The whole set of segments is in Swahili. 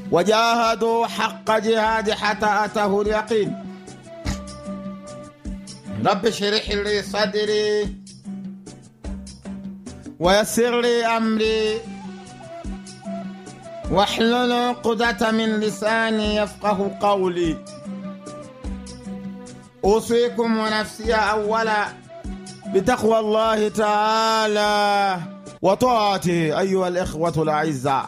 wajahadu haqa jihadi hata atahu lyaqin rabbi shrih li sadri ويسر لي أمري واحلل عقدة من لساني يفقه قولي أوصيكم ونفسي أولا بتقوى الله تعالى وطاعته أيها الإخوة الأعزاء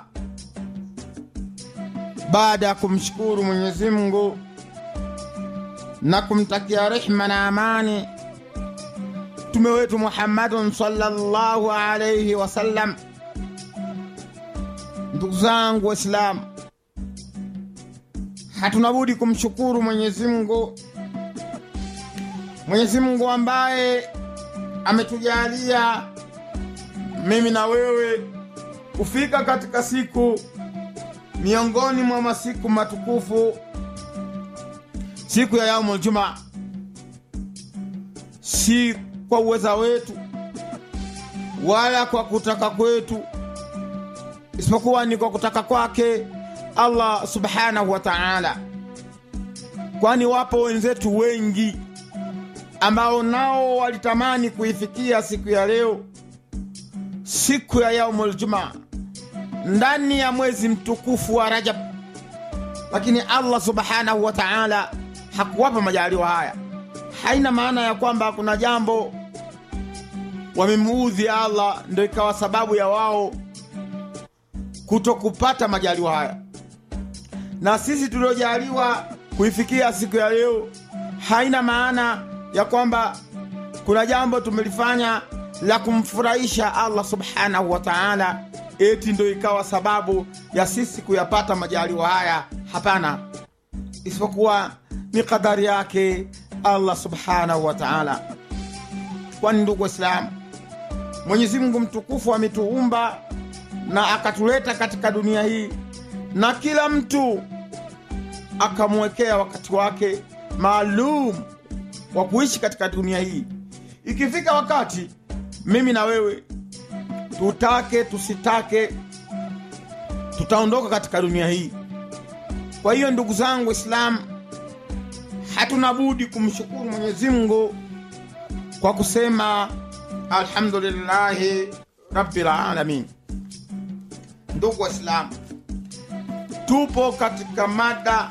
baada ya kumshukuru Mwenyezi Mungu na kumtakia rehma na amani mtume wetu Muhammadun sallallahu alayhi wasallam. Ndugu zangu Waislamu, hatuna budi kumshukuru Mwenyezi Mungu, Mwenyezi Mungu ambaye ametujalia mimi na wewe kufika katika siku miongoni mwa masiku matukufu, siku ya yaumul jumaa, si kwa uweza wetu wala kwa kutaka kwetu, isipokuwa ni kwa kutaka kwake Allah subhanahu wa ta'ala, kwani wapo wenzetu wengi ambao nao walitamani kuifikia siku ya leo, siku ya yaumul jumaa ndani ya mwezi mtukufu wa Rajab, lakini Allah subhanahu wa ta'ala hakuwapa majaliwa haya. Haina maana ya kwamba kuna jambo wamemuudhi Allah ndio ikawa sababu ya wao kutokupata majaliwa haya. Na sisi tuliojaliwa kuifikia siku ya leo, haina maana ya kwamba kuna jambo tumelifanya la kumfurahisha Allah subhanahu wa ta'ala eti ndo ikawa sababu ya sisi kuyapata majaliwa haya. Hapana, isipokuwa ni kadari yake Allah subhanahu wa ta'ala. Kwani ndugu Waislamu, Mwenyezi Mungu mtukufu ametuumba na akatuleta katika dunia hii, na kila mtu akamwekea wakati wake maalum wa kuishi katika dunia hii. Ikifika wakati mimi na wewe tutake tusitake, tutaondoka katika dunia hii. Kwa hiyo ndugu zangu Waislamu, hatuna budi kumshukuru Mwenyezi Mungu kwa kusema alhamdulillahi rabbil alamin. Ndugu Waislamu, tupo katika mada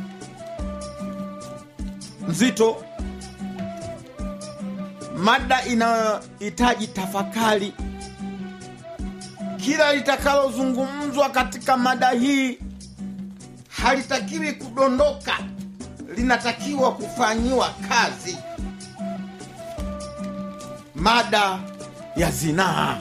nzito, mada inayohitaji tafakari. Kila litakalozungumzwa katika mada hii halitakiwi kudondoka, linatakiwa kufanyiwa kazi. Mada ya zinaa,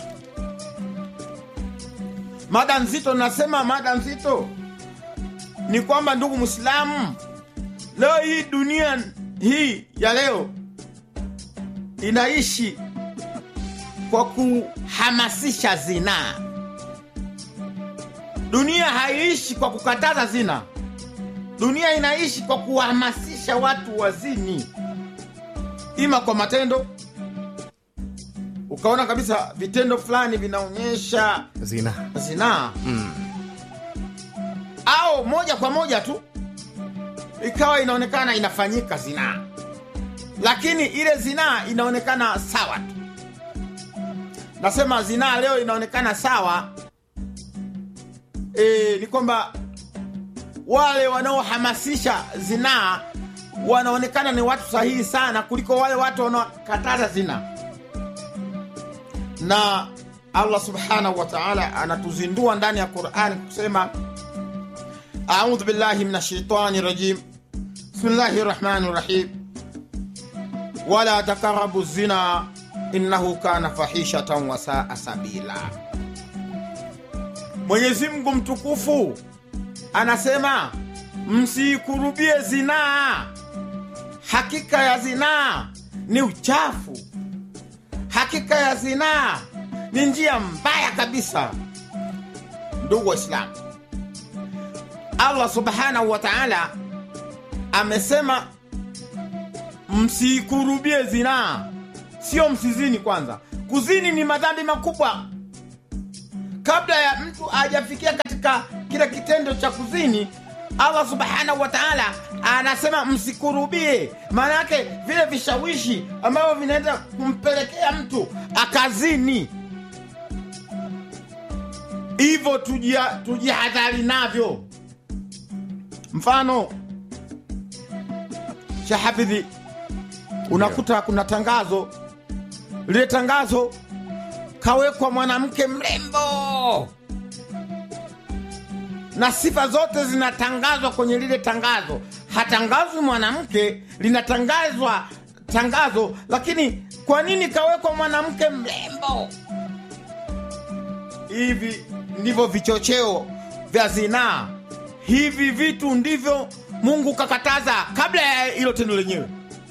mada nzito. Nasema mada nzito ni kwamba, ndugu Mwislamu, leo hii dunia hii ya leo inaishi kwa kuhamasisha zinaa. Dunia haiishi kwa kukataza zina. Dunia inaishi kwa kuhamasisha watu wazini, ima kwa matendo. Ukaona kabisa vitendo fulani vinaonyesha zina zinaa au moja kwa moja tu ikawa inaonekana inafanyika zinaa, lakini ile zinaa inaonekana sawa tu. Nasema zinaa leo inaonekana sawa e, ni kwamba wale wanaohamasisha zinaa wanaonekana ni watu sahihi sana kuliko wale watu wanaokataza zinaa. Na Allah subhanahu wa ta'ala anatuzindua ndani ya Qur'ani kusema a'udhu billahi minash shaitani rajim bismillahi rahmani rahim wala takarabu zina innahu kana fahishatan wa saa sabila. Mwenyezi Mungu mtukufu anasema msikurubie zinaa, hakika ya zinaa ni uchafu, hakika ya zinaa ni njia mbaya kabisa. Ndugu Waislamu, Allah subhanahu wa ta'ala amesema msikurubie zinaa, sio msizini. Kwanza, kuzini ni madhambi makubwa kabla ya mtu hajafikia katika kile kitendo cha kuzini allah subhanahu wa taala anasema msikurubie maana yake vile vishawishi ambavyo vinaenda kumpelekea mtu akazini hivyo tujia- tujihadhari navyo mfano shahafidhi unakuta kuna tangazo lile tangazo kawekwa mwanamke mrembo na sifa zote zinatangazwa kwenye lile tangazo hatangazwi mwanamke linatangazwa tangazo lakini kwa nini kawekwa mwanamke mrembo hivi ndivyo vichocheo vya zinaa hivi vitu ndivyo mungu kakataza kabla ya hilo tendo lenyewe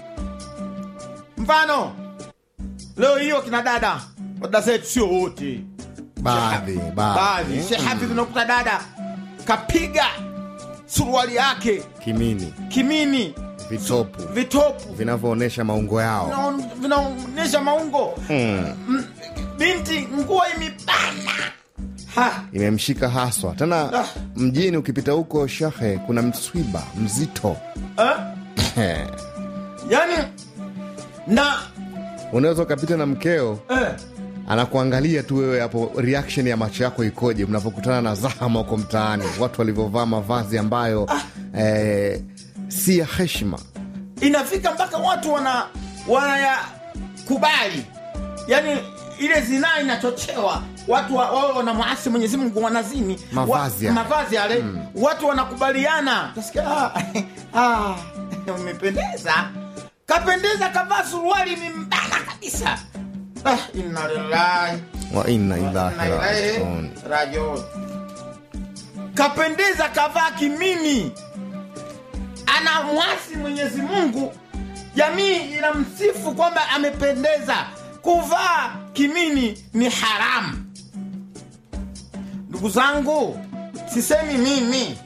mfano leo hiyo kina dada dada zetu sio wote baadhi baadhi baadhi shehafidh unakuta dada kapiga suruali yake kimini kimini vitopu vitopu vinavyoonyesha maungo yao vinaon- vinaonyesha maungo mm. Mm, binti nguo imebana ha imemshika haswa tena Ah. mjini ukipita huko shahe kuna mswiba mzito eh? yani na unaweza ukapita na mkeo eh, anakuangalia tu wewe hapo reaction ya macho yako ikoje mnapokutana na zahama huko mtaani watu walivyovaa mavazi ambayo eh, si ya heshima inafika mpaka watu wana wanayakubali yani ile zinaa inachochewa watu wa- wawe wanamwasi mwenyezi mungu wanazini Mavazi wa, yale. mavazi yale watu wanakubaliana tasikia ah, ah, umependeza kapendeza kavaa suruali ni mbana kabisa ah, inna lillahi wa inna wa ilahi inna ilaihi rajiun rajiun kapendeza kavaa kimini ana mwasi mwenyezi mungu jamii inamsifu kwamba amependeza kuvaa kimini ni haramu ndugu zangu sisemi mimi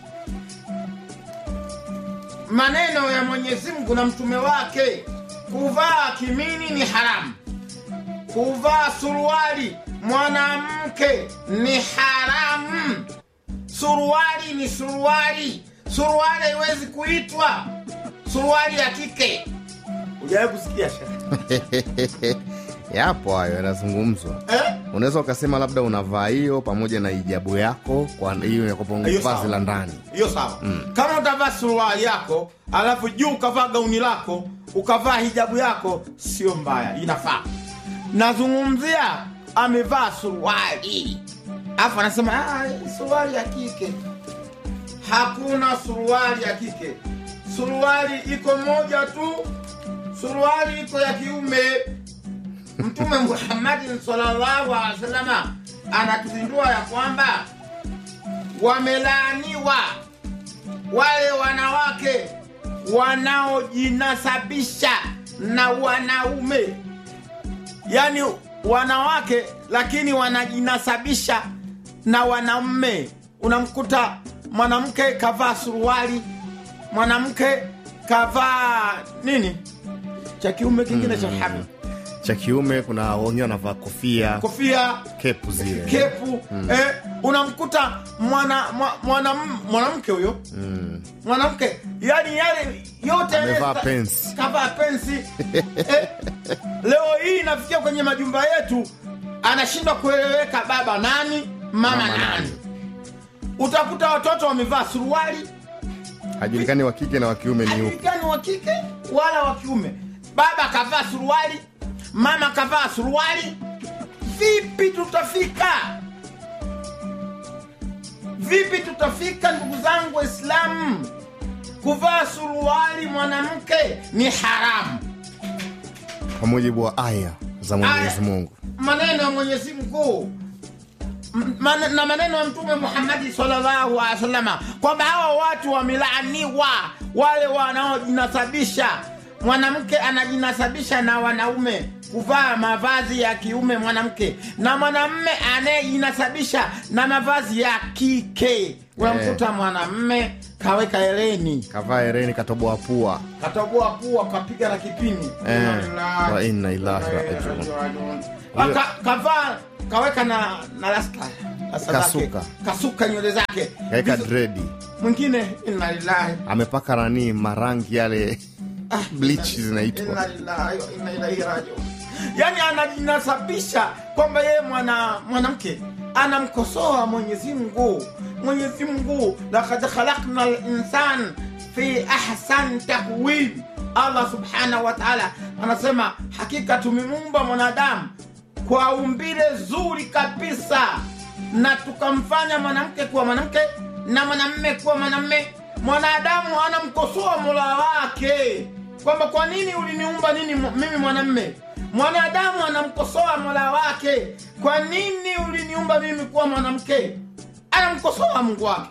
maneno ya mwenyezi mungu na mtume wake kuvaa kimini ni haramu kuvaa suruali mwanamke ni haramu suruali ni suruali suruali haiwezi kuitwa suruali ya kike ujawahi kusikia shekhe? yapo hayo yanazungumzwa eh? unaweza ukasema labda unavaa hiyo pamoja na ijabu yako kwa hiyo ya kupunguza Hiyo vazi sawa. la ndani hiyo sawa kama utavaa suruali yako alafu juu ukavaa gauni lako ukavaa hijabu yako sio mbaya inafaa nazungumzia amevaa suruali alafu anasema "Ah, hii suruali ya kike hakuna suruali ya kike suruali iko moja tu suruali iko ya kiume mtume muhammadin sallallahu alaihi wasalama anatuzindua ya kwamba wamelaaniwa wale wanawake wanaojinasabisha na wanaume yaani wanawake lakini wanajinasabisha na wanaume unamkuta mwanamke kavaa suruali mwanamke kavaa nini cha kiume kingine cha hamu cha kiume kuna wengine wanavaa kofia kofia kepu zile kepu eh, unamkuta mwana mwa- mwanam- mwanamke huyo mm. mwanamke yani yale yote Amevaa yale- pensi. kavaa pensi eh, leo hii inafikia kwenye majumba yetu anashindwa kueleweka baba nani mama, Mama nani. nani. utakuta watoto wamevaa suruali hajulikani wa kike na wa kiume ni upi hajulikani wa kike wala wa kiume baba kavaa suruali mama kavaa suruali vipi tutafika vipi tutafika ndugu zangu waislamu kuvaa suruali mwanamke ni haramu kwa mujibu wa aya za mwenyezi Aya. mungu maneno ya mwenyezi mkuu M- man- na maneno ya mtume muhammadi sallallahu alaihi wasallama kwamba hawa watu wamelaaniwa wale wanaojinasabisha mwanamke anajinasabisha na wanaume kuvaa mavazi ya kiume mwanamke na mwanamme anayejinasabisha na mavazi ya kike unamkuta mwanamme kaweka eleni kavaa hereni katoboa pua katoboa pua kapiga na kipini Eh, Inna lillahi wa inna ilahi wa inna rajiun. ilaihi rajiun. Aka- kavaa kaweka na, na rasta Sasa zake, Kasuka. kasuka nywele zake kaeka Vizu- dredi mwingine inna lillahi amepaka nani marangi yale bleach zinaitwa Inna lillahi wa inna ilaihi rajiun. yaani anajinasabisha kwamba yeye mwana mwanamke anamkosoa mwenyezi mungu mwenyezi mungu lakad khalakna linsan fi ahsan takwim allah subhanahu wa taala anasema hakika tumemuumba mwanadamu kwa umbile zuri kabisa na tukamfanya mwanamke kuwa mwanamke na mwanamme kuwa mwanamme mwanadamu anamkosoa mola wake kwamba kwa nini uliniumba nini mu- mimi mwanamme mwanadamu anamkosoa mola wake kwa nini uliniumba mimi kuwa mwanamke anamkosoa mungu wake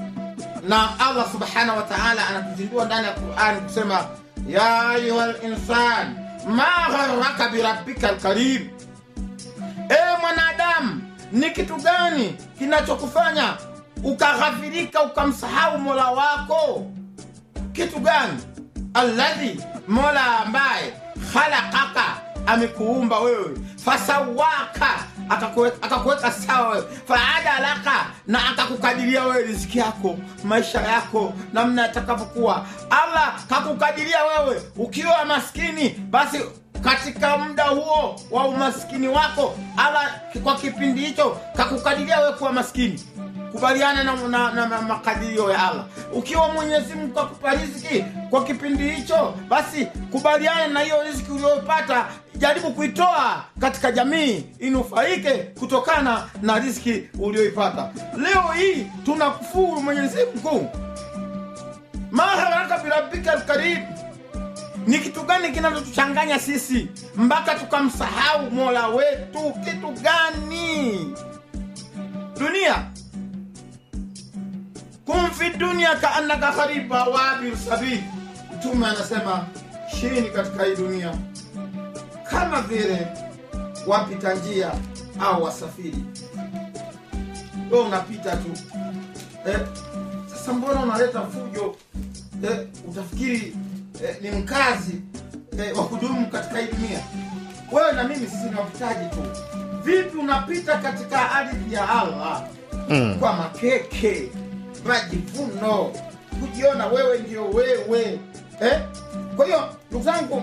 na allah subhanahu wa taala anatuzindua ndani ya qurani kusema ya ayuha linsan ma gharaka birabbika lkarim ewe mwanadamu ni kitu gani kinachokufanya ukaghafirika ukamsahau mola wako kitu gani alladhi mola ambaye khalaqaka amekuumba wewe fasawaka akakuwe- akakuweka sawa wewe faadalaka na akakukadiria wewe riziki yako maisha yako namna yatakavyokuwa allah kakukadiria wewe ukiwa maskini basi katika muda huo wa umaskini wako allah kwa kipindi hicho kakukadiria wewe kuwa maskini kubaliana na, na, na, na makadirio ya allah ukiwa mwenyezi mungu akupa riziki kwa kipindi hicho basi kubaliana na hiyo riziki uliyopata jaribu kuitoa katika jamii inufaike kutokana na riziki uliyoipata leo hii tunakufuru mwenyezi mungu maharaka birabika lkarim ni kitu gani kinachotuchanganya sisi mpaka tukamsahau mola wetu kitu gani dunia kum fi dunia kaannaka khariba wabir sabil mtume anasema shini katika hii dunia kama vile wapita njia au wasafiri we unapita tu eh, sasa mbona unaleta fujo eh, utafikiri eh, ni mkazi eh, wa kudumu katika hii dunia wewe na mimi sisi ni wapitaji tu vipi unapita katika ardhi ya allah Mm. kwa makeke majivuno kujiona wewe ndio wewe eh? kwa hiyo ndugu zangu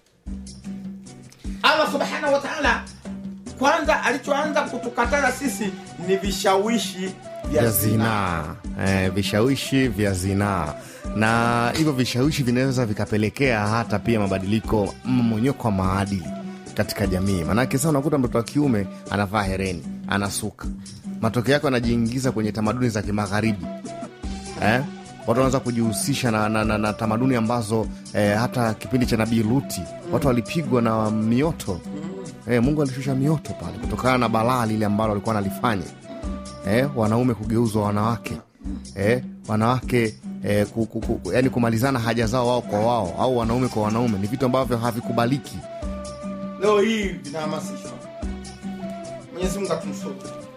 allah subhanahu wa taala kwanza alichoanza kutukataza sisi ni vishawishi vya vya zinaa zinaa eh, vishawishi vya zinaa na hivyo vishawishi vinaweza vikapelekea hata pia mabadiliko mmonyoko wa maadili katika jamii maanake sasa unakuta mtoto wa kiume anavaa hereni anasuka matokeo yake anajiingiza kwenye tamaduni za kimagharibi eh? watu wanaweza kujihusisha na, na, na, na tamaduni ambazo eh, hata kipindi cha nabii luti watu walipigwa na mioto eh, mungu alishusha mioto pale kutokana na balaa lile ambalo walikuwa wanalifanya eh, wanaume kugeuzwa wanawake eh, wanawake eh, ku, ku, ku, yani kumalizana haja zao wao kwa wao au wanaume kwa wanaume ni vitu ambavyo havikubaliki leo hii vinahamasishwa mwenyezi mungu atumsuru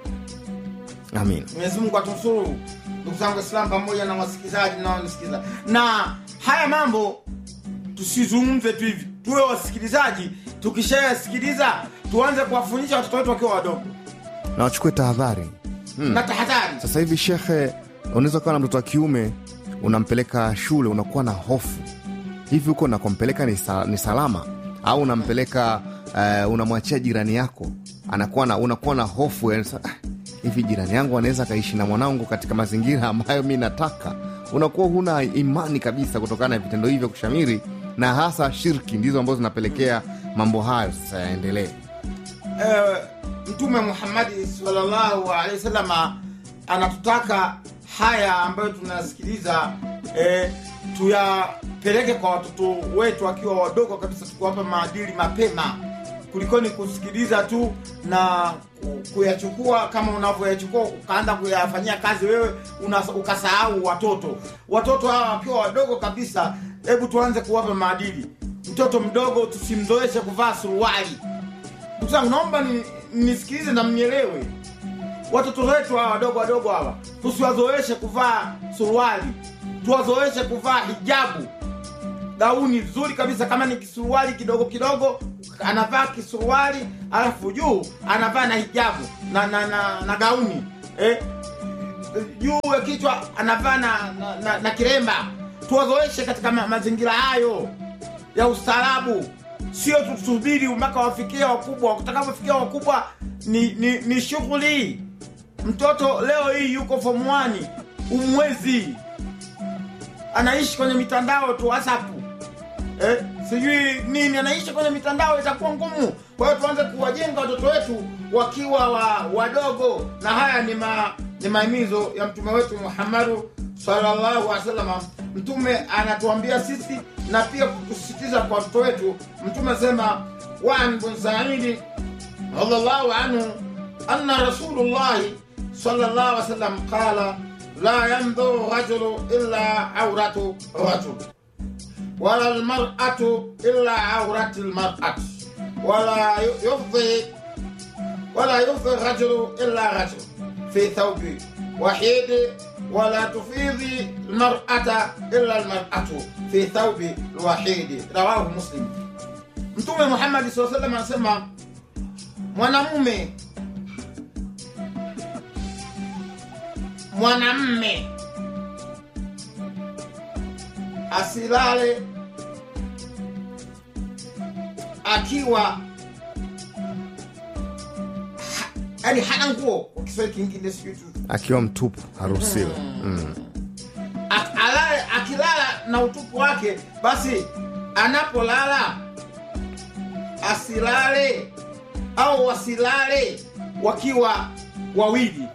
amin mwenyezi mungu atunusuru ndugu zangu islam pamoja na wasikilizaji naonisikiza na haya mambo tusizungumze tu hivi tuwe wasikilizaji tukishayasikiliza tuanze kuwafundisha watoto wetu wakiwa wadogo na wachukue tahadhari na tahadhari sasa hivi shekhe unaweza kuwa na mtoto wa kiume unampeleka shule unakuwa na hofu hivi huko unakompeleka ni, sa, ni salama au unampeleka uh, unamwachia jirani yako anakuwa na unakuwa na hofu yani, sa- ah, hivi jirani yangu anaweza akaishi na mwanangu katika mazingira ambayo mi nataka unakuwa huna imani kabisa kutokana na vitendo hivyo kushamiri na hasa shirki ndizo ambazo zinapelekea mambo hayo sasa yaendelee eh, mtume muhammadi salllahu alehi wasalama anatutaka haya ambayo tunasikiliza eh, tuyapeleke kwa watoto wetu wakiwa wadogo kabisa tukiwapa maadili mapema kulikoni kusikiliza tu na ku- kuyachukua kama unavyoyachukua ukaanza kuyafanyia kazi wewe una, ukasahau watoto watoto hawa wakiwa wadogo kabisa hebu tuanze kuwapa maadili mtoto mdogo tusimzoeshe kuvaa suruali ndugu zangu naomba ni- nisikilize na mnielewe watoto wetu hawa wadogo wadogo hawa tusiwazoeshe kuvaa suruali tuwazoeshe kuvaa hijabu gauni zuri kabisa kama ni kisuruali kidogo kidogo anavaa kisuruali alafu juu anavaa na hijabu na, na, na, na gauni eh, juu ya kichwa anavaa na, na, na, na kiremba tuwazoeshe katika ma, mazingira hayo ya ustaarabu sio tusubiri mpaka wafikie wakubwa utakapofikia wakubwa ni, ni, ni shughuli mtoto leo hii yuko form 1 umwezi anaishi kwenye mitandao tu whatsapp eh, sijui nini anaishi kwenye mitandao itakuwa ngumu kwa hiyo tuanze kuwajenga watoto wetu wakiwa wa, wadogo na haya ni, ma, ni maimizo ya mtume wetu muhammadu sallallahu alaihi wasallam mtume anatuambia sisi na pia kutusisitiza kwa watoto wetu mtume asema waan bun saidi radhiallahu anhu anna rasulullahi sallallahu alaihi wasallam qala la yandhuru rajulu illa auratu rajul ولا المرأة إلا عورة المرأة ولا يفضي ولا يفضي الرجل إلا رجل في ثوب وحيد ولا تفيضي المرأة إلا المرأة في ثوب الوحيد رواه مسلم mtume muhammadi saa salam anasema mwanamume mwanamme asilale akiwa ha, yani hana nguo kwa kiswahili kingine sijui tu akiwa mtupu haruhusiwi mm. Ak- alale akilala na utupu wake basi anapolala asilale au wasilale wakiwa wawili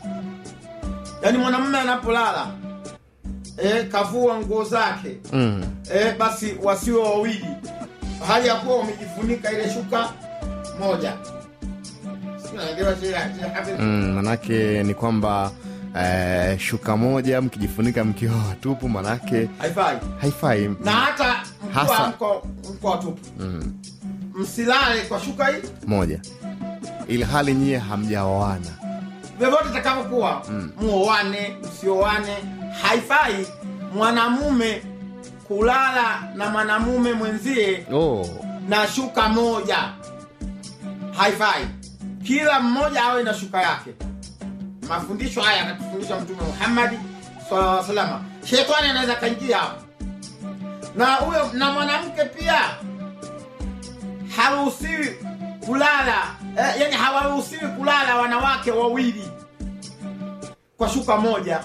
yaani mwanamume anapolala e, kavua nguo zake Mm. e, basi wasiwe wawili hali ya kuwa wamejifunika ile shuka moja Sijui unaelewa shida- shida hapo? Mm, manake ni kwamba eh, shuka moja mkijifunika mkiwa watupu manake haifai haifai na hata mkiwa Hasa. mko mko watupu msilale kwa shuka hii moja ili hali nyie hamjaoana vyovyote itakavyokuwa muoane msioane haifai mwanamume kulala na mwanamume mwenzie oh. na shuka moja haifai kila mmoja awe na shuka yake mafundisho haya akatufundisha mtume muhammadi sallallahu alaihi wasallam shetani anaweza kaingia hapo na huyo na mwanamke pia haruhusiwi kulala eh, yani hawaruhusiwi kulala wanawake wawili kwa shuka moja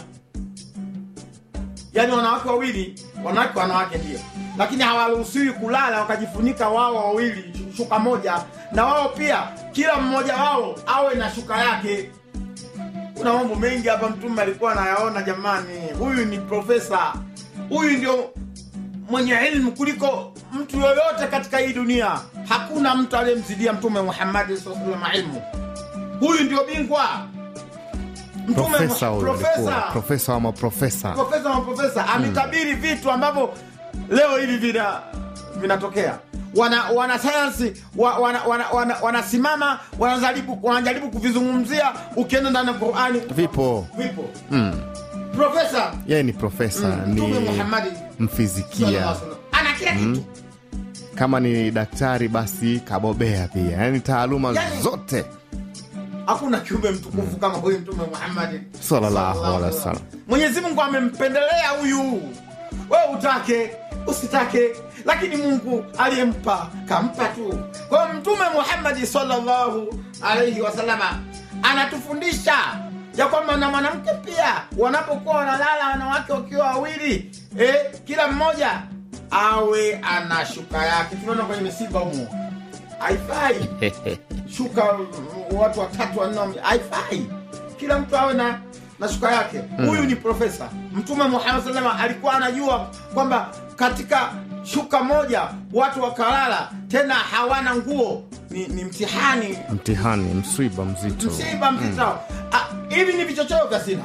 yaani wanawake wawili wanawake wanawake ndio lakini hawaruhusiwi kulala wakajifunika wao wawili shu- shuka moja na wao pia kila mmoja wao awe na shuka yake kuna mambo mengi hapa mtume alikuwa anayaona jamani huyu ni profesa huyu ndio mwenye ilmu kuliko mtu yoyote katika hii dunia hakuna mtu aliyemzidia mtume muhammadi saa salam ilmu huyu ndio bingwa Mtume profesa Muha- huyo alikuwa profesa profesa wa maprofesa profesa wa profesa ametabiri vitu ambavyo leo hivi vina vinatokea wana wanasayansi wa, wana, wana, wana, wanasimama wanajaribu wanajaribu kuvizungumzia ukienda ndani ya qurani vipo vipo mm. profesa yeye ni profesa mtume ni muhammadi mfizikia sallallahu alaihi wasallam, ana kila kitu kama ni daktari basi kabobea pia yaani taaluma Yaani- zote hakuna kiumbe mtukufu kama huyu mtume muhammadi Sallallahu alaihi wasallam. mwenyezi mungu amempendelea huyu we utake usitake lakini mungu aliyempa kampa tu kwa hiyo mtume muhammadi sallallahu alaihi wasalama anatufundisha ya kwamba na mwanamke pia wanapokuwa wanalala wanawake wakiwa wawili eh, kila mmoja awe ana shuka yake tunaona kwenye misiba humo haifai shuka mm, watu watatu wanne wame- haifai kila mtu awe na na shuka yake huyu ni profesa mtume muhammad salama alikuwa anajua kwamba katika shuka moja watu wakalala tena hawana nguo ni, ni mtihani mtihani mswiba mzito msiba mzito Ah, hivi ni vichocheo vya sina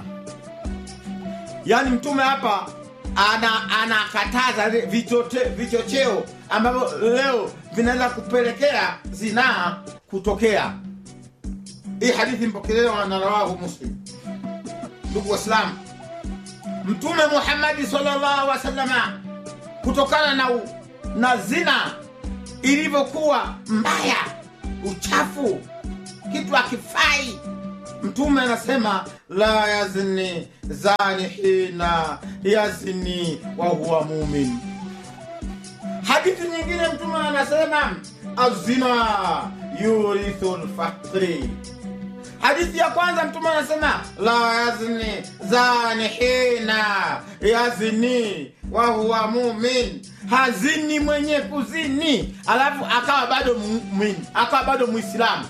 yaani mtume hapa ana anakataza li- vichote- vichocheo ambavyo leo vinaweza kupelekea zinaa kutokea hii hadithi mpokelewa na rawahu muslim ndugu waislamu mtume muhammadi sallallahu wasalama kutokana na, u- na zina ilivyokuwa mbaya uchafu kitu akifai mtume anasema la yazni zani hina yazni wa huwa mumin hadithi nyingine mtume anasema azina yurithu lfakri hadithi ya kwanza mtume anasema la yazni zani hina yazni wa huwa mumin hazini mwenye kuzini alafu akawa bado mumin akawa bado mwislamu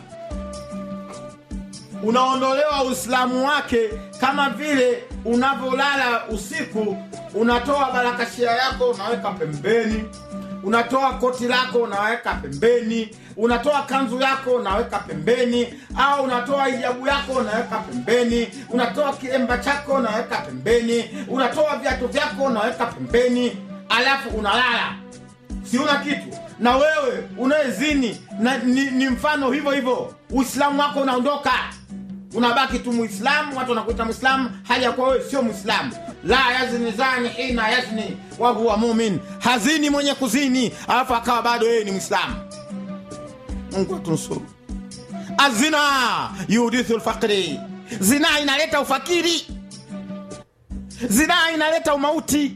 unaondolewa uislamu wake kama vile unavyolala usiku unatoa barakashia yako unaweka pembeni unatoa koti lako unaweka pembeni unatoa kanzu yako unaweka pembeni au unatoa hijabu yako unaweka pembeni unatoa kilemba chako unaweka pembeni unatoa viatu vyako unaweka pembeni alafu unalala siuna kitu na wewe unayezini na ni, ni mfano hivyo hivyo uislamu wako unaondoka unabaki tu muislamu watu wanakuita mwislamu hali ya kuwa wewe sio mwislamu la yazni zani hina yazni wa huwa mumin hazini mwenye kuzini alafu akawa bado yeye ni mwislamu mungu atunusuru azina yudithu lfakri zina inaleta ufakiri zina inaleta umauti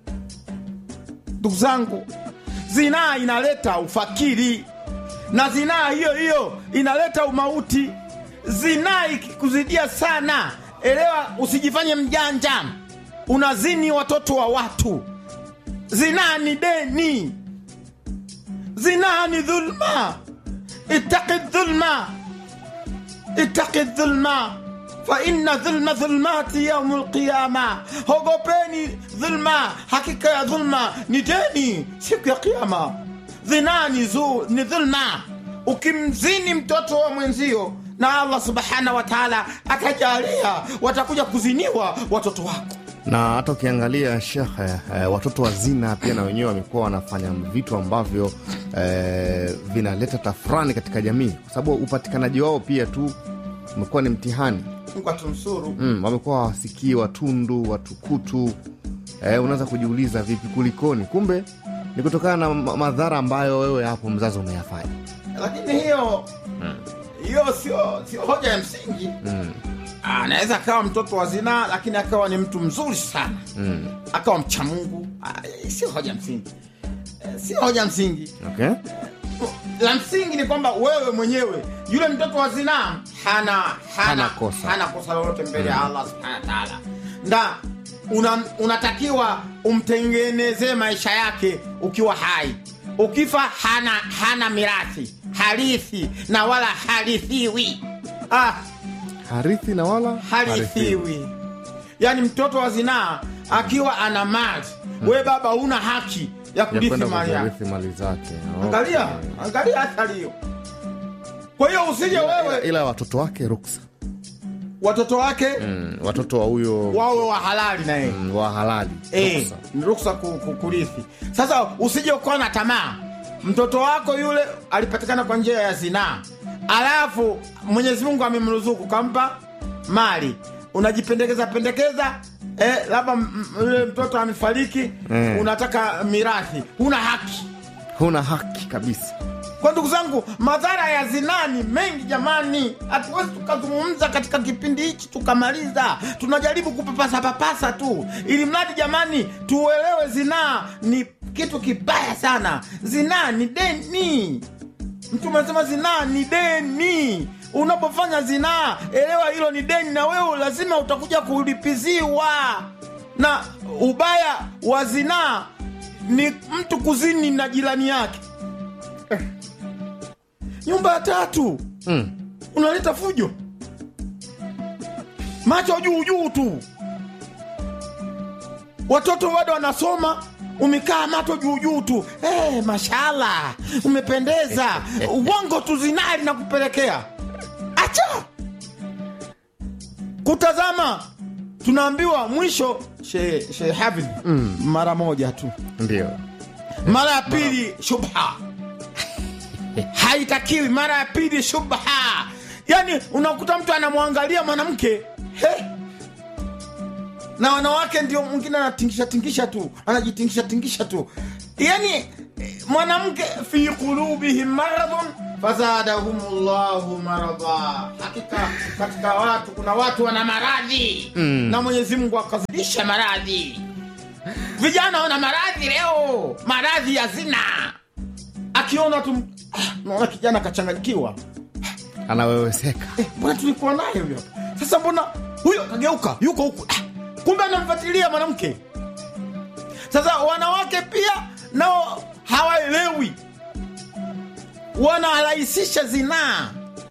ndugu zangu zinaa inaleta ufakiri na zinaa hiyo hiyo inaleta umauti zinaa ikikuzidia sana elewa usijifanye mjanja unazini watoto wa watu zinaa ni deni zinaa ni dhulma itaki dhulma itaki dhulma faina dhulma dhulmati yaumu lqiyama hogopeni dhulma hakika ya dhulma ni deni siku ya kiama dhinaa ni, zu- ni dhulma ukimzini mtoto wa mwenzio na allah subhanahu wa taala akajalia watakuja kuziniwa watoto wako na hata ukiangalia shekhe eh, watoto wa zina pia na wenyewe wamekuwa wanafanya vitu ambavyo eh, vinaleta tafurani katika jamii kwa sababu upatikanaji wao pia tu umekuwa ni mtihani mungu atumsuru mm, wamekuwa hawasikii watundu watukutu eh, unaweza kujiuliza vipi kulikoni kumbe ni kutokana na ma- madhara ambayo wewe hapo mzazi umeyafanya lakini hiyo hiyo sio sio hoja ya msingi mm, anaweza akawa mtoto wa zinaa lakini akawa ni mtu mzuri sana mm. akawa mcha mungu Ah, sio hoja msingi Eh, sio hoja msingi okay? la msingi ni kwamba wewe mwenyewe yule mtoto wa zinaa hana hana, Hana kosa. hana kosa lolote mbele ya allah subhanahu wa taala na una, unatakiwa umtengenezee maisha yake ukiwa hai ukifa hana hana mirathi harithi na wala harithiwi ah, harithi na wala harithiwi yaani mtoto wa zinaa akiwa ana mali we baba huna haki ya ya kurithi kwenda mali yake kuzirithi mali zake angalia Okay. angalia athari hiyo kwa hiyo usije ila, wewe ila watoto wake ruksa watoto wake mm, watoto wa huyo wawe wa halali na yeye mm, wa halali Eh, ruksa. ni ruksa ku- ku- kurithi sasa usije ukawa na tamaa mtoto wako yule alipatikana kwa njia ya zinaa alafu mwenyezi mungu amemruzuku kampa mali unajipendekeza pendekeza eh, labda m- m- yule mtoto amefariki Mm. unataka mirathi huna haki huna haki kabisa kwa ndugu zangu madhara ya zinaa ni mengi jamani hatuwezi tukazungumza katika kipindi hichi tukamaliza tunajaribu kupapasa papasa tu ili mradi jamani tuelewe zinaa ni kitu kibaya sana zinaa ni deni mtume anasema zinaa ni deni unapofanya zinaa elewa hilo ni deni na wewe lazima utakuja kulipiziwa na ubaya wa zinaa ni mtu kuzini na jirani yake nyumba ya tatu mm. unaleta fujo macho juu juu tu watoto bado wanasoma umekaa macho juu juu tu hey, mashallah umependeza uongo tu zinari na kupelekea acha kutazama tunaambiwa mwisho she, she Hafidh, Mm. mara moja tu ndio mara ya pili shubha haitakiwi mara ya pili shubha yani unakuta mtu anamwangalia mwanamke he na wanawake ndio mwingine anatingisha tingisha tu anajitingisha tingisha tu yani eh, mwanamke fi qulubihim maradhun fazadahumullahu maradha, hakika katika watu kuna watu wana maradhi mm. na Mwenyezi Mungu akazidisha maradhi. Vijana wana maradhi leo, maradhi ya zina. Akiona tu ah, naona kijana kachanganyikiwa, anaweweseka eh, mbona tulikuwa naye huyo hapa sasa, mbona huyo kageuka yuko huku ah, kumbe anamfuatilia mwanamke. Sasa wanawake pia nao hawaelewi wanarahisisha zinaa.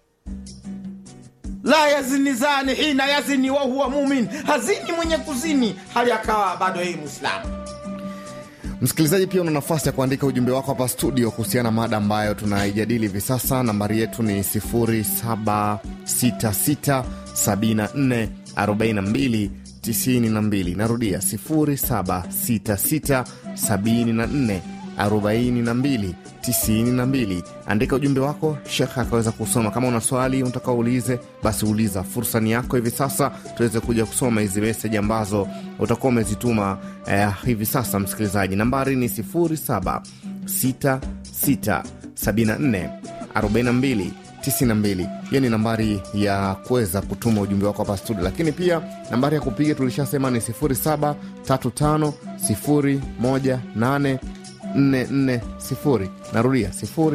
La yazini zani hina yazini wa huwa mumin, hazini mwenye kuzini hali akawa bado yeye Mwislamu. Msikilizaji, pia una nafasi ya kuandika ujumbe wako hapa studio kuhusiana na mada ambayo tunaijadili hivi sasa. Nambari yetu ni 0766744292. Narudia 0766744292. Andika ujumbe wako, shekhe akaweza kusoma. Kama una swali unataka uulize, basi uliza. Fursa ni yako hivi sasa, tuweze kuja kusoma hizi meseji ambazo utakuwa umezituma eh, hivi sasa. Msikilizaji, nambari ni 0766744292. Hiyo ni nambari ya kuweza kutuma ujumbe wako hapa studio, lakini pia nambari ya kupiga tulishasema ni 0735018440. Narudia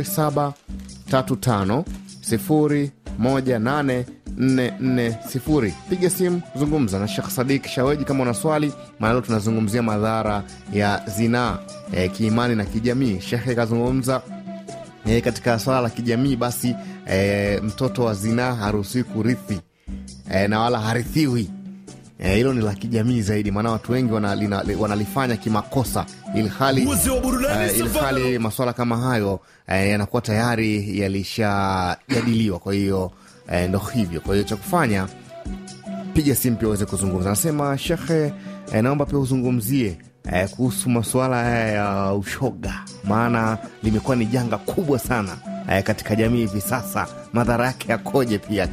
0735018440. Piga simu, zungumza na Shekh Sadik Shaweji kama una swali, maana leo tunazungumzia madhara ya zinaa e, kiimani na kijamii. Shekhe kazungumza e, katika swala la kijamii, basi e, mtoto wa zinaa haruhusiwi kurithi e, na wala harithiwi hilo e, ni la kijamii zaidi, maana watu wengi wanalina, wanalifanya kimakosa, ilhali uh, ilhali maswala kama hayo uh, yanakuwa tayari yalishajadiliwa. Kwa hiyo uh, ndo hivyo. Kwa hiyo cha kufanya, piga simu pia uweze kuzungumza. Anasema shekhe, uh, naomba pia uzungumzie uh, kuhusu masuala haya ya uh, ushoga, maana limekuwa ni janga kubwa sana uh, katika jamii hivi sasa. Madhara yake yakoje pia?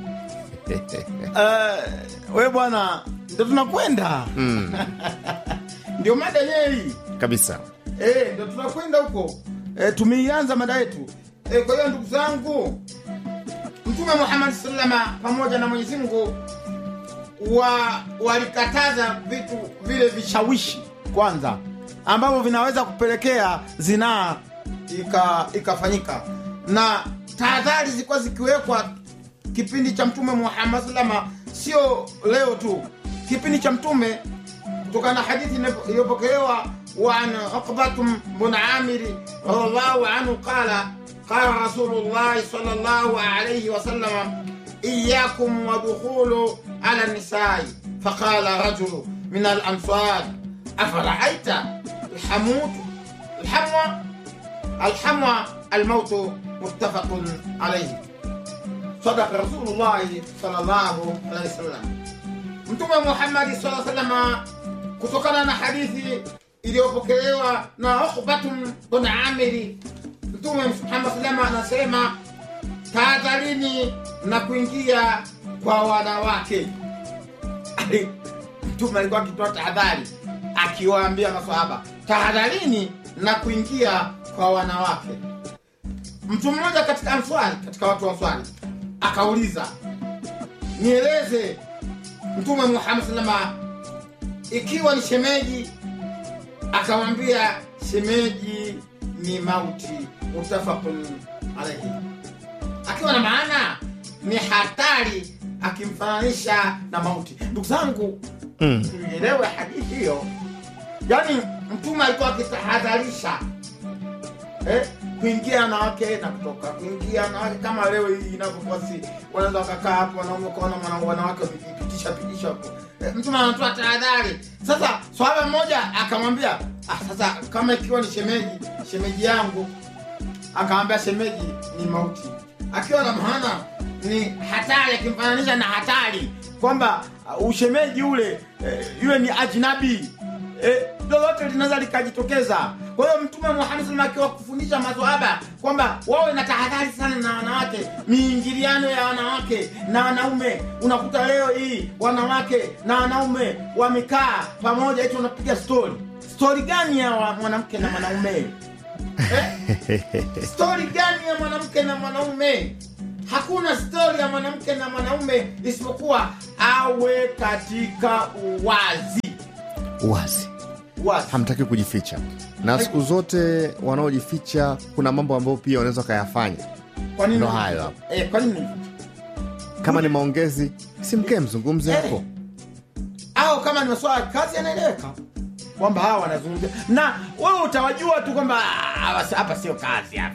Uh, we bwana, ndo tunakwenda Mm, ndio mada yenyewe kabisa. e, ndo tunakwenda huko e, tumeianza mada yetu e, kwa hiyo ndugu zangu, Mtume Muhammad salama pamoja na Mwenyezi Mungu wa walikataza vitu vile vishawishi kwanza, ambavyo vinaweza kupelekea zinaa ika- ikafanyika, na tahadhari zilikuwa zikiwekwa kipindi cha Mtume Muhammad salama, sio leo tu, kipindi cha Mtume kutokana na hadithi iliyopokelewa وعن عقبة بن عامر رضي الله عنه قال قال رسول الله صلى الله عليه وسلم إياكم ودخول على النساء فقال رجل من الأنصار أفرأيت الحموت الحموى الحموى الموت متفق عليه صدق رسول الله صلى الله عليه وسلم Mtume Muhammadi sallallahu alaihi wasallam kutokana na hadithi iliyopokelewa na Ukhbatun bin Amiri, Mtume Muhammad sallallahu anasema tahadharini na kuingia kwa wanawake. Mtume alikuwa akitoa tahadhari akiwaambia maswahaba, tahadharini na kuingia kwa wanawake. Mtu mmoja katika Answari, katika watu wa Answari akauliza, nieleze Mtume Muhammad sallama ikiwa ni shemeji, akamwambia shemeji ni mauti, mutafaqun alaihi, akiwa na maana ni hatari, akimfananisha na mauti. Ndugu zangu, Mm. tuielewe hadithi hiyo, yaani Mtume alikuwa akitahadharisha eh, kuingia wanawake na kutoka, kuingia wanawake kama leo hii inavyokuwa, si wanaweza wakakaa hapo wanaume ukaona mwana- wanawake wamejipitisha pitisha hapo eh, mtume anatoa tahadhari. Sasa swahaba mmoja akamwambia ah, sasa kama ikiwa ni shemeji shemeji yangu, akamwambia shemeji ni mauti, akiwa na maana ni hatari, akimfananisha na hatari kwamba uh, ushemeji ule eh, yule ni ajnabi eh, lolote linaweza likajitokeza. Kwa hiyo Mtume Muhammad sallam akiwa kufundisha maswahaba kwamba wawe na tahadhari sana na wanawake, miingiliano ya wanawake na wanaume. Unakuta leo hii wanawake na wanaume wamekaa pamoja, eti wanapiga stori. Stori gani ya wa- mwanamke na mwanaume? eh? stori gani ya mwanamke na mwanaume hakuna stori ya mwanamke na mwanaume isipokuwa awe katika uwazi Wazi, uwazi hamtaki kujificha, na siku zote wanaojificha kuna mambo ambayo pia wanaweza wakayafanya. kwa nini Ndo hayo hapo. eh, kwa nini Kama ni maongezi, si mkee mzungumze Eh. hapo. au kama ni maswala ya kazi yanaeleweka kwamba hawa wanazungumzia na wewe utawajua tu kwamba "Ah, hawa- hapa sio kazi hapa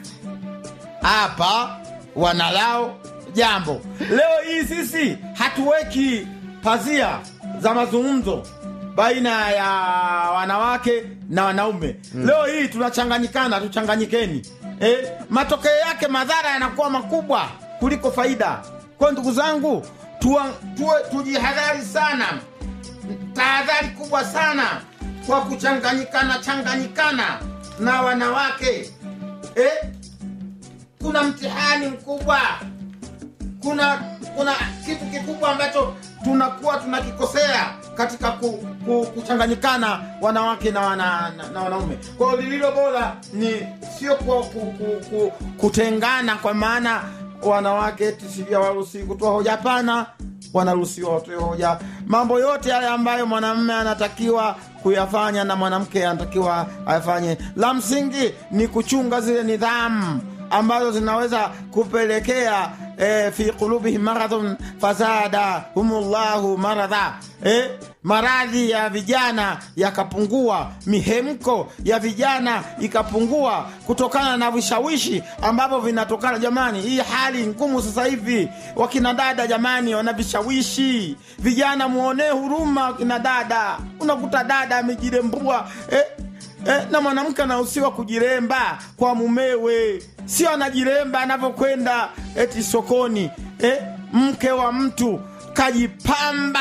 hapa wanalao jambo leo hii sisi hatuweki pazia za mazungumzo baina ya wanawake na wanaume mm. leo hii tunachanganyikana tuchanganyikeni eh, matokeo yake madhara yanakuwa makubwa kuliko faida kwa ndugu zangu tuwa, tuwe, tujihadhari sana tahadhari kubwa sana kwa kuchanganyikana changanyikana na wanawake eh? kuna mtihani mkubwa kuna kuna kitu kikubwa ambacho tunakuwa tunakikosea katika ku, ku, kuchanganyikana wanawake na, wana, na, na wanaume kwa hiyo lililo bora ni sio ku, ku, ku, ku, kutengana kwa maana wanawake tisivya waruhusi kutoa hoja hapana wanaruhusiwa watoe hoja mambo yote yale ambayo mwanamume anatakiwa kuyafanya na mwanamke anatakiwa ayafanye la msingi ni kuchunga zile nidhamu ambazo zinaweza kupelekea eh, fi qulubihim maradhun fazada humullahu maradha eh, maradhi ya vijana yakapungua mihemko ya vijana ikapungua kutokana na vishawishi ambavyo vinatokana jamani hii hali ngumu sasa hivi wakina dada jamani wana vishawishi vijana muonee huruma wakina dada unakuta dada amejirembua eh, eh, na mwanamke anahusiwa kujiremba kwa mumewe sio anajiremba anavyokwenda eti sokoni eh, mke wa mtu kajipamba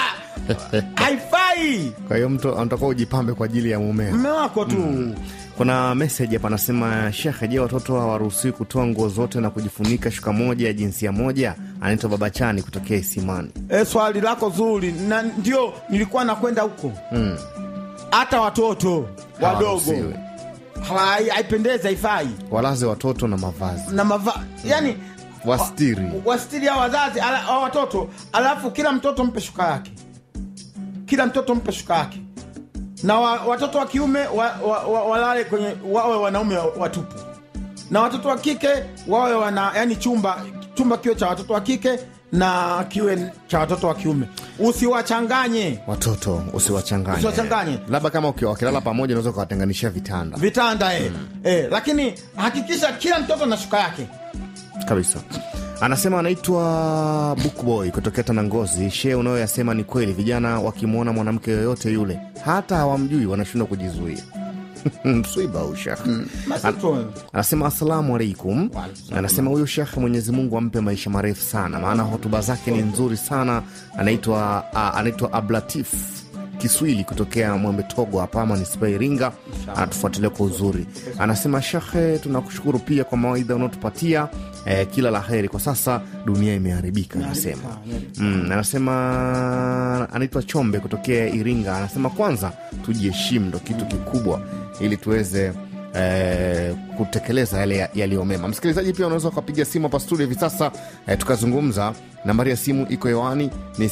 haifai Kwa hiyo mtu anatakiwa ujipambe kwa ajili ya mumeo. mme wako tu Kuna meseji hapa anasema, Shekhe, je, watoto hawaruhusiwi kutoa nguo zote na kujifunika shuka moja ya jinsia moja? Anaitwa Baba Chani kutokea Isimani. e, swali lako zuri na ndio nilikuwa nakwenda huko hata watoto wadogo Hawaruhusiwi. Hai- haipendezi haifai Walaze watoto na mavazi, na mava yani wastiri. wastiri ya wazazi ala, wa watoto alafu kila mtoto mpe shuka yake kila mtoto mpe shuka yake na wa, watoto wa kiume wa, wa, wa, walale kwenye wawe wanaume watupu na watoto wa kike wawe wana yani chumba chumba kiwe cha watoto wa kike na kiwe cha watoto wa kiume usiwachanganye Watoto usiwachanganye, Usiwachanganye. labda kama ukiwa wakilala pamoja unaweza ukawatenganishia vitanda vitanda eh. Eh, lakini hakikisha kila mtoto na shuka yake kabisa. Anasema anaitwa Bookboy kutokea Tanangozi. Shee, unayoyasema ni kweli. Vijana wakimwona mwanamke yoyote yule, hata hawamjui, wanashindwa kujizuia. msiba huu shekhe. Masito. Anasema asalamu alaikum. Anasema huyu shekhe, Mwenyezi Mungu ampe maisha marefu sana, maana hotuba zake ni nzuri sana. Anaitwa ah, anaitwa Ablatif Kiswili kutokea Mwembe Togo hapa manispaa ya Iringa, anatufuatilia kwa uzuri. Anasema shekhe, tunakushukuru pia kwa mawaidha unaotupatia eh, kila la heri. Kwa sasa dunia imeharibika, anasema mm, anasema anaitwa Chombe kutokea Iringa. Anasema kwanza tujiheshimu, ndo kitu kikubwa ili tuweze eh, kutekeleza yale yaliyo mema. Msikilizaji, pia unaweza ukapiga simu hapa studio hivi sasa eh, tukazungumza. Nambari ya simu iko hewani ni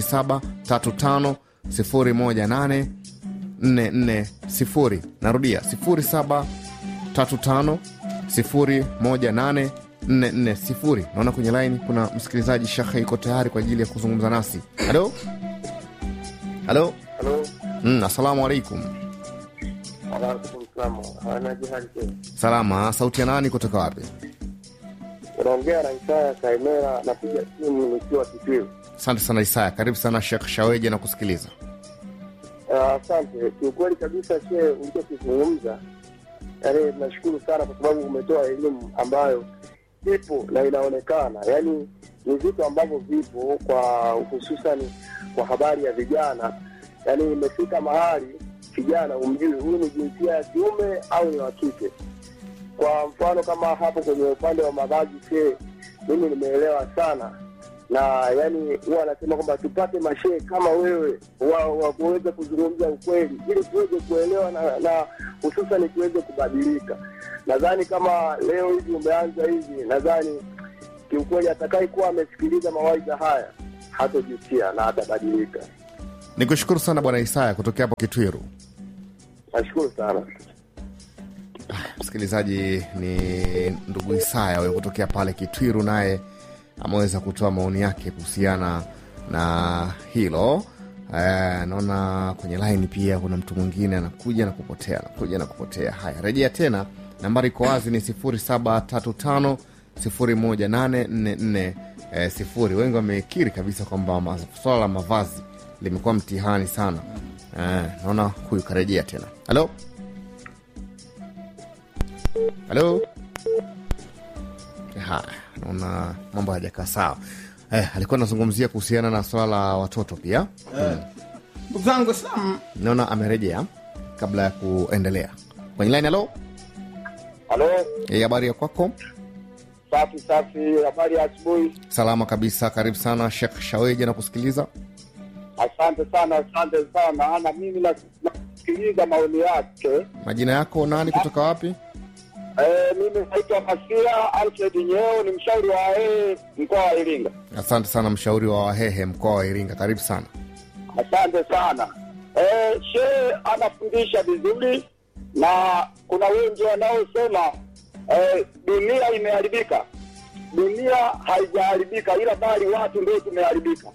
0735 018 440. Narudia 0735 018 440. Naona kwenye laini kuna msikilizaji Shekhe iko tayari kwa ajili ya kuzungumza nasi. Halo, halo. Halo, Mm, assalamu alaikum. alaikum salamu. Anaje hali tena? Salama, sauti ya nani kutoka wapi? Unaongea na Isaya Kaimera, napiga simu nikiwa Kitwiru. Asante sana Isaya, karibu sana Shekh Shaweje na kusikiliza. Ah, Asante. Kiukweli kabisa, she ulichokizungumza, yaani nashukuru sana kwa sababu umetoa elimu ambayo ipo na inaonekana, yaani ni vitu ambavyo vipo kwa hususani kwa habari ya vijana, yaani imefika mahali kijana umjui huyu ni jinsia ya kiume au ni wa kike. Kwa mfano kama hapo kwenye upande wa mavazi, she mimi nimeelewa sana na yani huwa anasema kwamba tupate mashehe kama wewe wa, wa kuweza kuzungumza ukweli ili tuweze kuelewa na, na hususan tuweze kubadilika. nadhani kama leo hivi umeanza hivi, nadhani kiukweli atakaye kuwa amesikiliza mawaidha haya hatojutia na atabadilika. Ni kushukuru sana Bwana Isaya kutokea hapo Kitwiru. Nashukuru sana. Msikilizaji, ni ndugu Isaya huyo kutokea pale Kitwiru, naye ameweza kutoa maoni yake kuhusiana na hilo. Eh, naona kwenye laini pia kuna mtu mwingine anakuja na kupotea, anakuja na kupotea. Haya, rejea tena, nambari iko wazi ni 0735 018444 eh, sifuri. Wengi wamekiri kabisa kwamba ma- swala la mavazi limekuwa mtihani sana. Eh, naona huyu karejea tena. Halo, halo. Haya, naona mambo hayajakaa sawa. Eh, alikuwa anazungumzia kuhusiana na swala la watoto pia. ndugu zangu Waislamu, Naona amerejea kabla ya kuendelea kwenye line. Halo, Halo, Eh, habari ya kwako? safi safi, habari ya asubuhi. Salama kabisa, karibu sana Shekh Shaweja na kusikiliza. Asante sana, asante sana. Na mimi na- nasikiliza maoni yake. Majina yako nani, kutoka wapi? Eh, mimi naitwa Masia Alfred Nyeo, ni mshauri wa ee mkoa wa Iringa. Asante sana, mshauri wa Wahehe mkoa wa Iringa, karibu sana. Asante sana. Eh, shehe anafundisha vizuri na kuna wengi wanaosema eh, dunia imeharibika. Dunia haijaharibika, ila bali watu ndio tumeharibika.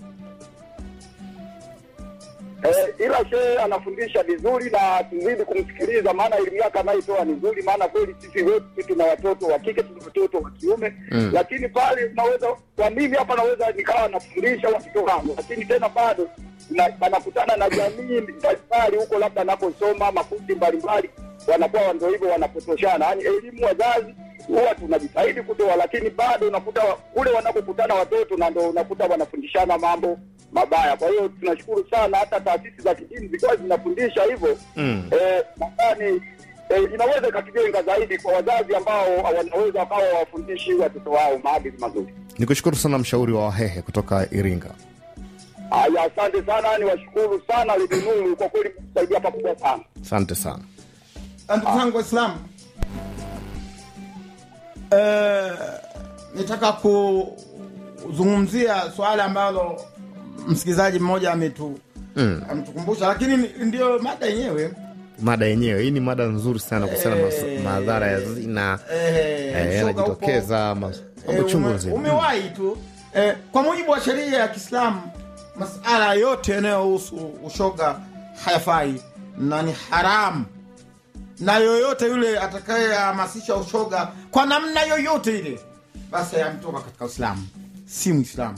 Eh, ila shehe anafundisha vizuri na tuzidi kumsikiliza, maana elimu yake anayotoa ni nzuri, maana kweli sisi wote tuna watoto wa kike, tuna watoto wa kiume Mm. lakini pale unaweza kwa mimi hapa naweza nikawa nafundisha watoto wangu, lakini tena bado na- anakutana na jamii mbalimbali huko, labda anakosoma makundi mbalimbali, wanakuwa ndio hivyo wanapotoshana. Yani elimu wazazi huwa tunajitahidi kutoa, lakini bado unakuta wa- kule wanapokutana watoto na ndo unakuta wanafundishana mambo mabaya. Kwa hiyo tunashukuru sana, hata taasisi za kidini zikiwa zinafundisha hivyo Mm. eh, nadhani eh, inaweza ikatujenga zaidi kwa wazazi ambao wanaweza wakawa wafundishi watoto wao maadili mazuri. Ni kushukuru sana mshauri wa Wahehe kutoka Iringa. Haya, asante sana, ni washukuru sana Lidinuru, kwa kweli kusaidia pakubwa sana. Asante sana. Na ndugu zangu Waislamu, eh, nitaka kuzungumzia swala ambalo msikilizaji mmoja ametu Mm. ametukumbusha, lakini ni- ndio mada yenyewe Mada yenyewe hii ni mada nzuri sana kuhusiana na mas- Eh. madhara ya zina eh, eh, shoga yanajitokeza mas- Eh, mambo chungu ume- nzima. umewahi tu eh, kwa mujibu wa sheria ya Kiislamu masala yote yanayohusu ushoga hayafai na ni haramu, na yoyote yule atakayehamasisha ushoga kwa namna yoyote ile, basi ametoka katika Uislamu, si Mwislamu,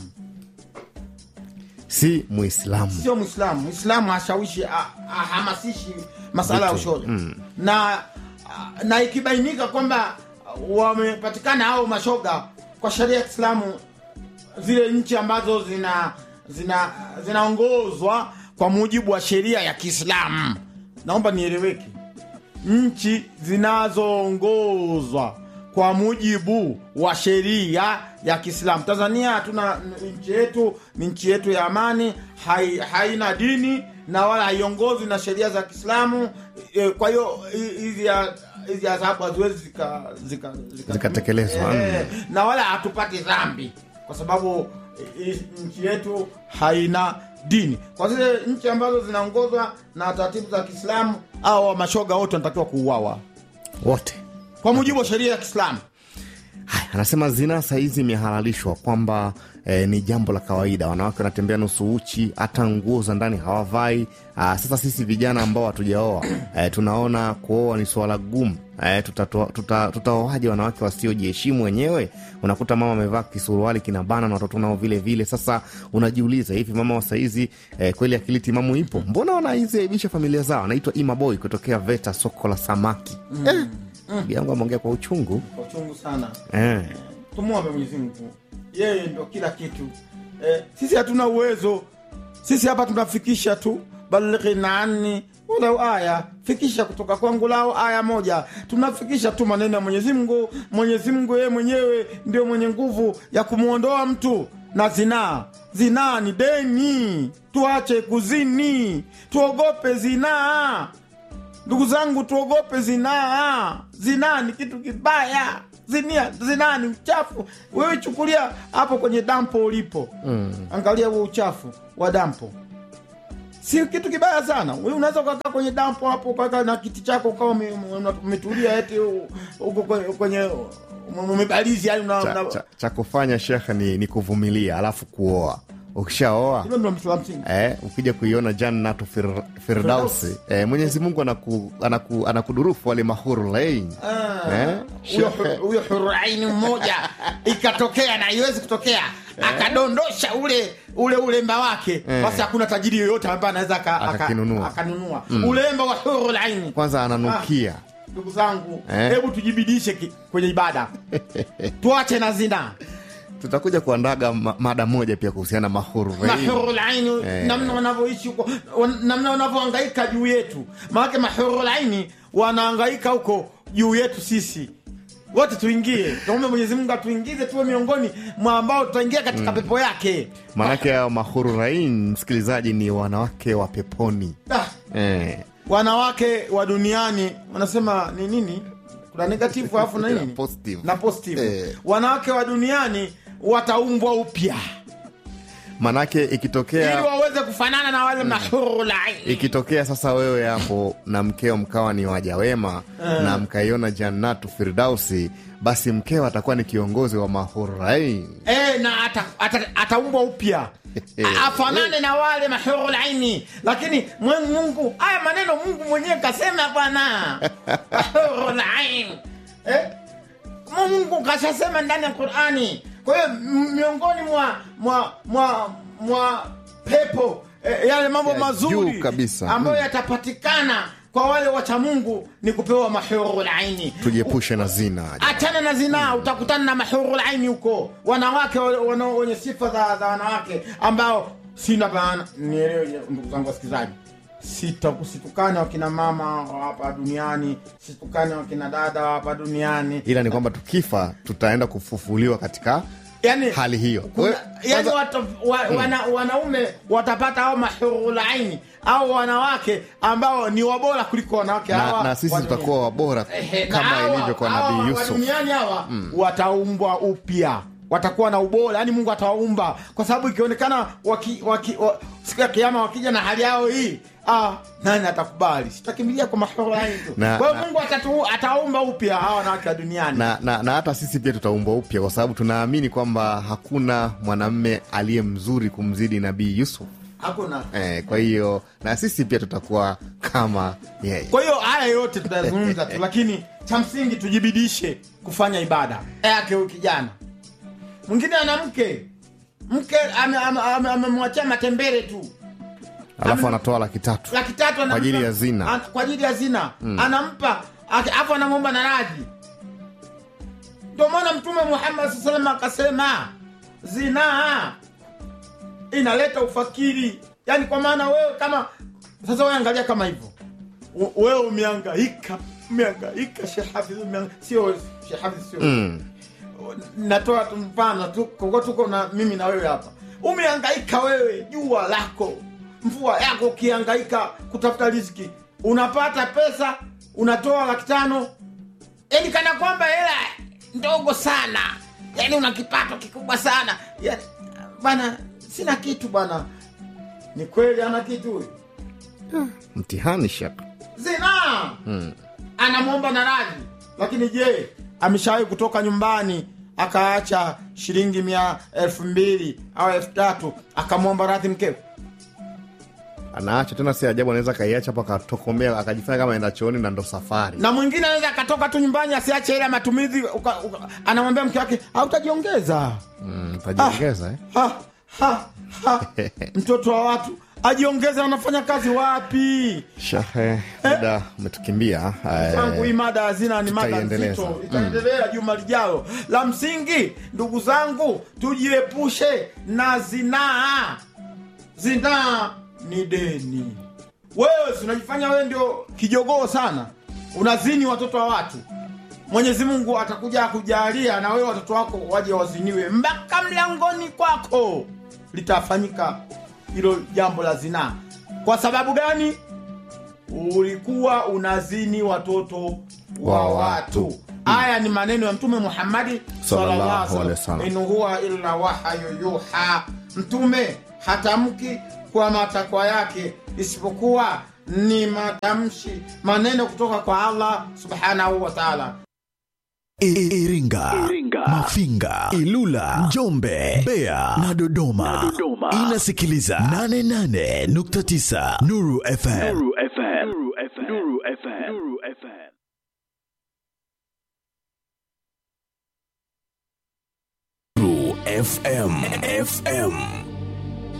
si Muislamu. sio Mwislamu. Mwislamu hashawishi, ha- ahamasishi masala ya Vitu, ushoga mm. na na ikibainika kwamba wamepatikana hao mashoga kwa sheria ya Kiislamu, zile nchi ambazo zina zina zinaongozwa kwa mujibu wa sheria ya Kiislamu, naomba nieleweke, nchi zinazoongozwa kwa mujibu wa sheria ya Kiislamu. Tanzania hatuna nchi yetu, ni nchi yetu ya amani, hai, haina dini na wala haiongozi na sheria za Kiislamu. E, kwa hiyo hi- hizi ya- hizi adhabu haziwezi zika, zika, zika, Zikatekelezwa, Eh, na wala hatupati dhambi kwa sababu eh, nchi yetu haina dini. Kwa zile nchi ambazo zinaongozwa na taratibu za Kiislamu, au mashoga wote wanatakiwa kuuawa Wote kwa mujibu wa sheria ya Kiislamu. Haya, anasema zinaa sahizi imehalalishwa kwamba eh, ni jambo la kawaida. Wanawake wanatembea nusu uchi, hata nguo za ndani hawavai. Ah, sasa sisi vijana ambao hatujaoa eh, tunaona kuoa ni suala gumu. Eh, tutatoa- tuta- tutaoaje wanawake wasiojiheshimu wenyewe? Unakuta mama amevaa kisuruali kinabana na watoto nao vile vile. Sasa unajiuliza hivi, mama wa saizi eh, kweli akili timamu ipo? Mbona wanaiziaibisha familia zao? Anaitwa Ima Boy kutokea VETA, soko la samaki. Eh, bibi yangu ameongea kwa uchungu Kwa uchungu sana. eh. Tumwombe Mwenyezi Mungu, yeye ndo kila kitu. Eh, sisi hatuna uwezo, sisi hapa tunafikisha tu balighina anni walau aya, fikisha kutoka kwangu lao aya moja. Tunafikisha tu maneno ya Mwenyezi Mungu. Mwenyezi Mungu yeye mwenyewe ndio mwenye nguvu ya kumwondoa mtu na zinaa. Zinaa ni deni, tuache kuzini, tuogope zinaa. ndugu zangu tuogope zinaa zinaa ni kitu kibaya zinia zinaa ni uchafu wewe chukulia hapo kwenye dampo ulipo mm. angalia huo uchafu wa dampo si kitu kibaya sana wewe unaweza ukakaa kwenye dampo hapo ukakaa na kiti chako ukawa ume- ume- umetulia eti u- uko kwenye- kwenye umebalizi yani una, cha, una, cha, cha kufanya shekhe ni, ni kuvumilia alafu kuoa ukishaoa hilo ndio mtu la msingi Eh, ukija kuiona jannatu fir, firdausi eh, mwenyezi mungu anaku, anaku, anakudurufu wale mahuru lain eh, huyo shekhe, hu- huyo huraini mmoja ikatokea na iwezi kutokea akadondosha ule ule ulemba wake basi hakuna tajiri yoyote ambaye anaweza aka- aka- Akakinunua. akanunua ulemba wa hurulaini kwanza ananukia ndugu zangu Eh. hebu tujibidishe ki- kwenye ibada tuache na zina tutakuja kuandaga ma, mada moja pia kuhusiana na mahuru lain mahurulaini Eh. namna wanavyoishi huko wan- namna wanavyohangaika juu yetu maanake mahurulaini wanahangaika huko juu yetu sisi wote tuingie tuombe mwenyezi mungu atuingize tuwe miongoni mwa ambao tutaingia katika pepo yake maanake hao mahuru lain msikilizaji ni wanawake wa peponi Ah, eh, wanawake wa duniani wanasema ni nini kuna negativu alafu na nini Positive. na positive Eh. wanawake wa duniani wataumbwa upya maanake ili ikitokea waweze kufanana na wale mahurulaini ikitokea sasa wewe hapo na mkeo mkawa ni waja wema na mkaiona jannatu firdausi basi mkeo atakuwa ni kiongozi wa mahurain e, na ata- ata- ataumbwa upya A- afanane na wale mahurulaini lakini mwe- mungu haya maneno mungu mwenyewe kasema bwana mahurulain eh? mungu kashasema ndani ya qurani kwa hiyo m- miongoni mwa mwa mwa mwa pepo eh, yale mambo Ya mazuri juu kabisa. ambayo Mm. yatapatikana kwa wale wacha mungu ni kupewa mahurulaini tujiepushe na zina achana na zinaa utakutana na mahurul aini huko wanawake wa- wana- wenye sifa za, za wanawake ambao sina bana nielewe ndugu zangu wasikilizaji Sita- situkane wakina mama wa hapa duniani situkane wakina dada wa hapa duniani ila ni kwamba tukifa tutaenda kufufuliwa katika yani, hali hiyo kuna, Wewe- yani kwanza- wata, wa, wana, wanaume watapata au mahurul aini au wanawake ambao ni wabora kuliko wanawake na, hawa na sisi wa dunia. tutakuwa wabora Ehe, na kama hawa- ilivyo kwa hawa nabii wa yusuf duniani hawa wataumbwa upya watakuwa na ubora yani mungu atawaumba kwa sababu ikionekana waki, waki, wa, siku ya kiama wakija na hali yao hii ah, nani atakubali sitakimbilia kwa mahorani tu Na- kwa hiyo na- mungu atatu, ataumba upya hawa wanawake wa duniani na, na, na hata sisi pia tutaumbwa upya kwa sababu tunaamini kwamba hakuna mwanamme aliye mzuri kumzidi nabii yusuf hakuna eh, kwa hiyo na sisi pia tutakuwa kama yeye kwa hiyo haya yote tutayazungumza tu lakini cha msingi tujibidishe kufanya ibada yake huyu kijana mwingine ana mke mke amemwachia ame, ame, amemwachia matembele tu alafu Ame- anatoa laki tatu laki tatu anampa- Kwa ajili ya zina. an, kwa ajili ya zina anampa aki- afu anamwomba na radhi ndio maana mtume muhammad saa salam akasema zinaa inaleta ufakiri yaani kwa maana wewe kama sasa wewe angalia kama hivyo U- wewe umeangaika umeangaika shehafidh sio shehafidh sio mm. natoa tu mfano tu koko tuko na mimi na wewe hapa umehangaika wewe jua lako mvua yako ukihangaika kutafuta riziki unapata pesa unatoa laki tano yani kana kwamba hela ndogo sana yani una kipato kikubwa sana yani bana sina kitu bana ni kweli ana kitu huyu mtihani shaka zina anamwomba na radhi lakini je ameshawahi kutoka nyumbani akaacha shilingi mia elfu mbili au elfu tatu akamwomba radhi mkewe anaacha tena si ajabu anaweza akaiacha hapo akatokomea akajifanya kama enda chooni na ndo safari na mwingine anaweza akatoka tu nyumbani asiache ile ya matumizi uka, uka, anamwambia mke wake hautajiongeza mm, tajiongeza eh? ha, ha, ha. mtoto wa watu ajiongeze anafanya kazi wapi shahe muda umetukimbia eh, tangu hii mada hazina ni mada tutaiendeleza. nzito itaendelea juma lijalo la msingi ndugu zangu tujiepushe na zinaa zinaa ni deni wewe si unajifanya wewe ndio kijogoo sana unazini watoto wa watu mwenyezi mungu atakuja kujalia na wewe watoto wako waje waziniwe mpaka mlangoni kwako litafanyika hilo jambo la zinaa kwa sababu gani ulikuwa unazini watoto wa Wa watu watu. haya ni maneno ya mtume muhammadi Sallallahu alaihi wasallam. in huwa illa wahayu yuha mtume hatamki kwa matakwa yake isipokuwa ni matamshi maneno kutoka kwa allah subhanahu wa taala I- Iringa, Mafinga, Ilula, Njombe, Mbeya na Dodoma. Inasikiliza 88.9 Nuru FM. Nuru FM. Nuru FM. Nuru FM. Nuru FM. Nuru FM. FM.